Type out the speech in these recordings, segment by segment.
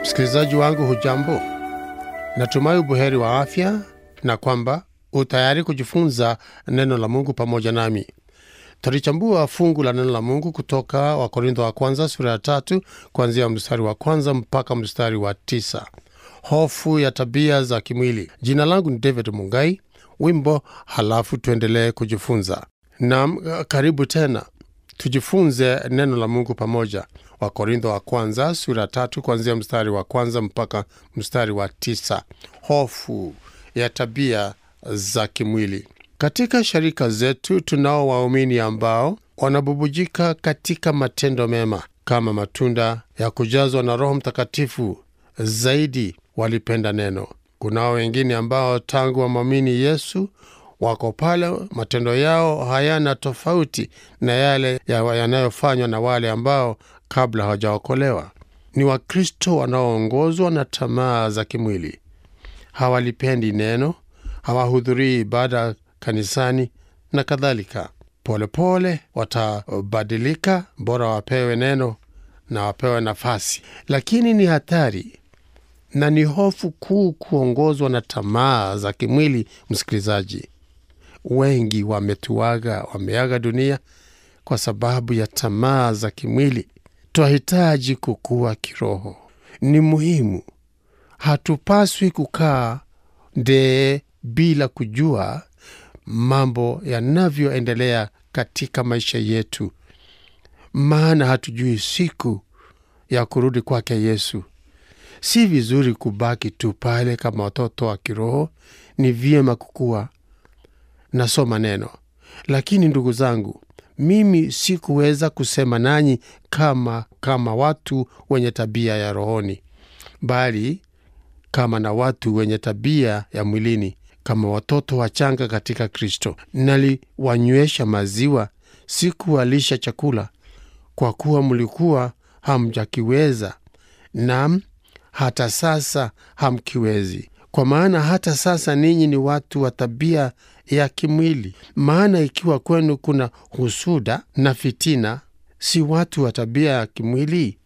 Msikilizaji wangu, hujambo? Natumai ubuheri wa afya na kwamba utayari kujifunza neno la Mungu pamoja nami. Tutalichambua fungu la neno la Mungu kutoka Wakorintho wa kwanza sura ya tatu kuanzia mstari wa kwanza mpaka mstari wa tisa. Hofu ya tabia za kimwili. Jina langu ni David Mungai. Wimbo halafu tuendelee kujifunza. Naam, karibu tena tujifunze neno la Mungu pamoja. Wakorintho wa kwanza sura ya tatu kuanzia mstari wa kwanza mpaka mstari wa tisa. Hofu ya tabia za kimwili. Katika sharika zetu tunao waumini ambao wanabubujika katika matendo mema kama matunda ya kujazwa na Roho Mtakatifu. Zaidi walipenda neno. Kunao wengine ambao tangu wamwamini Yesu wako pale, matendo yao hayana tofauti na yale yanayofanywa na wale ambao kabla hawajaokolewa. Ni Wakristo wanaoongozwa na tamaa za kimwili. Hawalipendi neno, hawahudhurii ibada kanisani na kadhalika. Polepole watabadilika, bora wapewe neno na wapewe nafasi. Lakini ni hatari na ni hofu kuu kuongozwa na tamaa za kimwili. Msikilizaji, wengi wametuaga, wameaga dunia kwa sababu ya tamaa za kimwili. Twahitaji kukua kiroho, ni muhimu. Hatupaswi kukaa ndee bila kujua mambo yanavyoendelea katika maisha yetu, maana hatujui siku ya kurudi kwake Yesu. Si vizuri kubaki tu pale kama watoto wa kiroho, ni vyema kukua. Nasoma neno, lakini ndugu zangu, mimi sikuweza kusema nanyi kama kama watu wenye tabia ya rohoni, bali kama na watu wenye tabia ya mwilini, kama watoto wachanga katika Kristo. Naliwanywesha maziwa, sikuwalisha chakula, kwa kuwa mlikuwa hamjakiweza, nam hata sasa hamkiwezi. Kwa maana hata sasa ninyi ni watu wa tabia ya kimwili. Maana ikiwa kwenu kuna husuda na fitina, si watu wa tabia ya kimwili?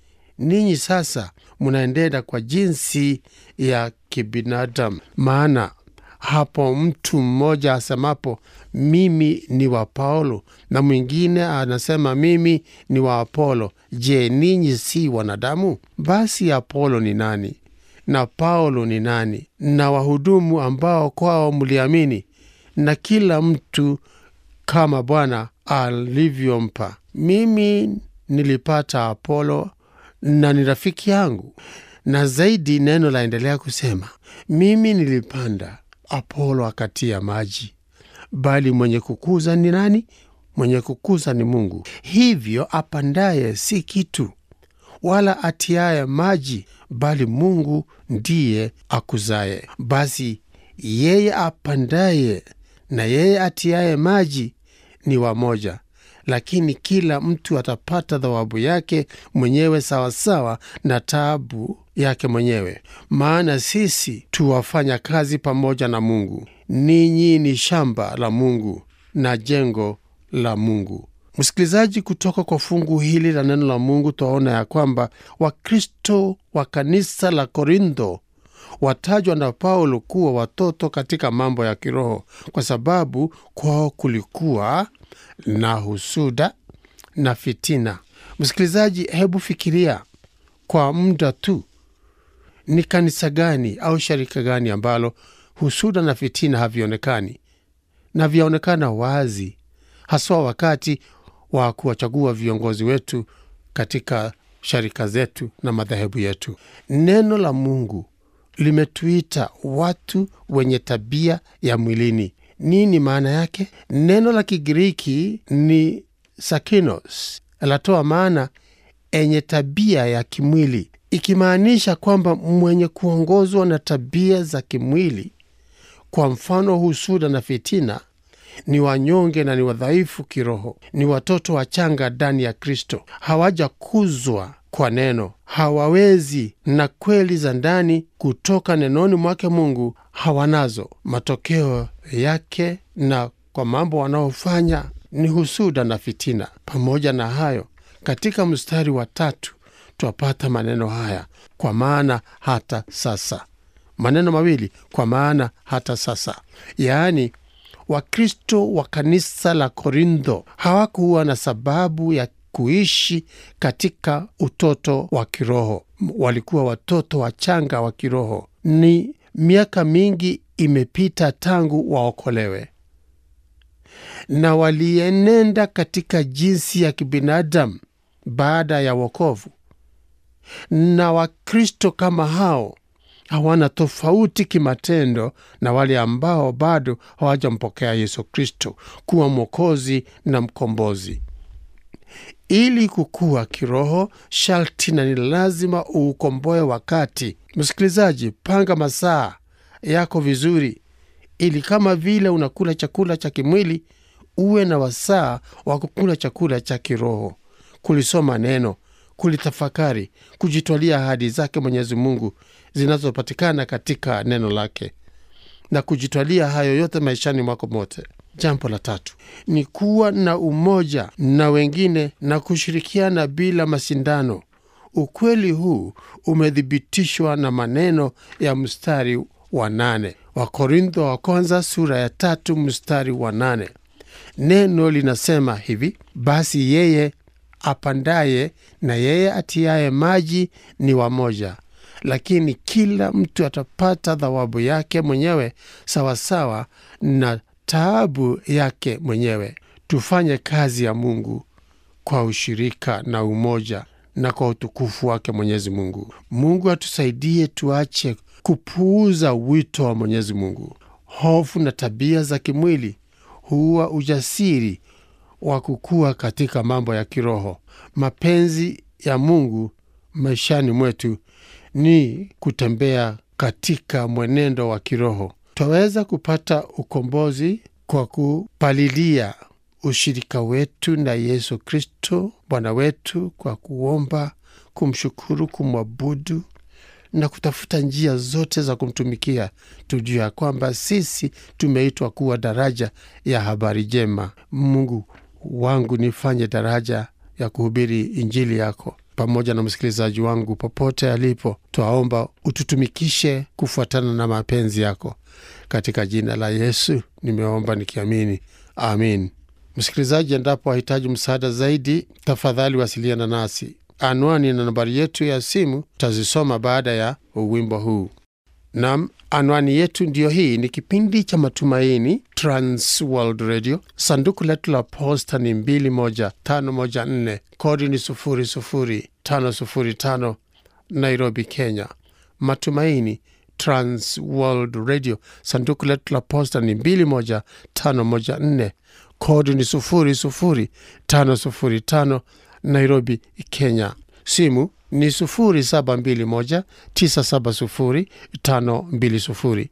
Ninyi sasa munaendenda kwa jinsi ya kibinadamu. Maana hapo mtu mmoja asemapo mimi ni wa Paulo na mwingine anasema mimi ni wa Apolo, je, ninyi si wanadamu? Basi Apolo ni nani na Paulo ni nani? Na wahudumu ambao kwao mliamini, na kila mtu kama Bwana alivyompa. Mimi nilipata Apolo na ni rafiki yangu. Na zaidi neno laendelea kusema, mimi nilipanda, Apolo akatia maji, bali mwenye kukuza ni nani? Mwenye kukuza ni Mungu. Hivyo apandaye si kitu, wala atiaye maji, bali Mungu ndiye akuzaye. Basi yeye apandaye na yeye atiaye maji ni wamoja, lakini kila mtu atapata thawabu yake mwenyewe sawasawa na taabu yake mwenyewe. Maana sisi tuwafanya kazi pamoja na Mungu. Ninyi ni shamba la Mungu na jengo la Mungu. Msikilizaji, kutoka kwa fungu hili la neno la Mungu twaona ya kwamba Wakristo wa kanisa la Korintho watajwa na Paulo kuwa watoto katika mambo ya kiroho, kwa sababu kwao kulikuwa na husuda na fitina. Msikilizaji, hebu fikiria kwa muda tu, ni kanisa gani au sharika gani ambalo husuda na fitina havionekani na vyaonekana wazi, haswa wakati wa kuwachagua viongozi wetu katika sharika zetu na madhehebu yetu. Neno la Mungu limetuita watu wenye tabia ya mwilini. Nini maana yake? Neno la Kigiriki ni sakinos, latoa maana enye tabia ya kimwili, ikimaanisha kwamba mwenye kuongozwa na tabia za kimwili, kwa mfano husuda na fitina, ni wanyonge na ni wadhaifu kiroho, ni watoto wachanga ndani ya Kristo, hawajakuzwa kwa neno, hawawezi na kweli za ndani kutoka nenoni mwake Mungu hawanazo. Matokeo yake na kwa mambo wanaofanya ni husuda na fitina. Pamoja na hayo, katika mstari wa tatu twapata maneno haya kwa maana hata sasa maneno mawili kwa maana hata sasa yaani wakristo wa kanisa la korintho hawakuwa na sababu ya kuishi katika utoto wa kiroho walikuwa watoto wachanga wa kiroho ni miaka mingi imepita tangu waokolewe na walienenda katika jinsi ya kibinadamu baada ya wokovu na wakristo kama hao hawana tofauti kimatendo na wale ambao bado hawajampokea yesu kristo kuwa mwokozi na mkombozi ili kukua kiroho sharti na ni lazima uukomboe wakati msikilizaji panga masaa yako vizuri ili kama vile unakula chakula cha kimwili uwe na wasaa wa kukula chakula cha kiroho kulisoma neno kulitafakari kujitwalia ahadi zake mwenyezi mungu zinazopatikana katika neno lake na kujitwalia hayo yote maishani mwako mote jambo la tatu ni kuwa na umoja na wengine na kushirikiana bila mashindano ukweli huu umethibitishwa na maneno ya mstari wa nane wakorintho wa kwanza sura ya tatu mstari wa nane neno linasema hivi basi yeye apandaye na yeye atiaye maji ni wamoja lakini kila mtu atapata thawabu yake mwenyewe sawasawa na taabu yake mwenyewe tufanye kazi ya mungu kwa ushirika na umoja na kwa utukufu wake mwenyezi mungu mungu atusaidie tuache kupuuza wito wa mwenyezi mungu hofu na tabia za kimwili huwa ujasiri wa kukua katika mambo ya kiroho mapenzi ya mungu maishani mwetu ni kutembea katika mwenendo wa kiroho twaweza kupata ukombozi kwa kupalilia ushirika wetu na yesu kristo bwana wetu kwa kuomba kumshukuru kumwabudu na kutafuta njia zote za kumtumikia tujua ya kwamba sisi tumeitwa kuwa daraja ya habari njema mungu wangu nifanye daraja ya kuhubiri injili yako pamoja na msikilizaji wangu popote alipo twaomba ututumikishe kufuatana na mapenzi yako katika jina la yesu nimeomba nikiamini amin msikilizaji endapo wahitaji msaada zaidi tafadhali wasiliana nasi anwani na nambari yetu ya simu tazisoma baada ya wimbo huu nam anwani yetu ndiyo hii ni kipindi cha matumaini trans world radio sanduku letu la posta ni 21514 kodi ni 00505 nairobi kenya matumaini trans world radio sanduku letu la posta ni 21514 kodi ni 00505 nairobi kenya simu ni 0721970520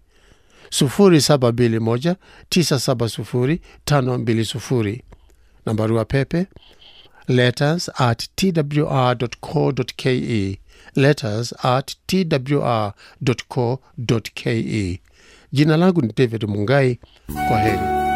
0721970520 na barua pepe letters at twr.co.ke letters at twr.co.ke jina langu ni david mungai kwa heri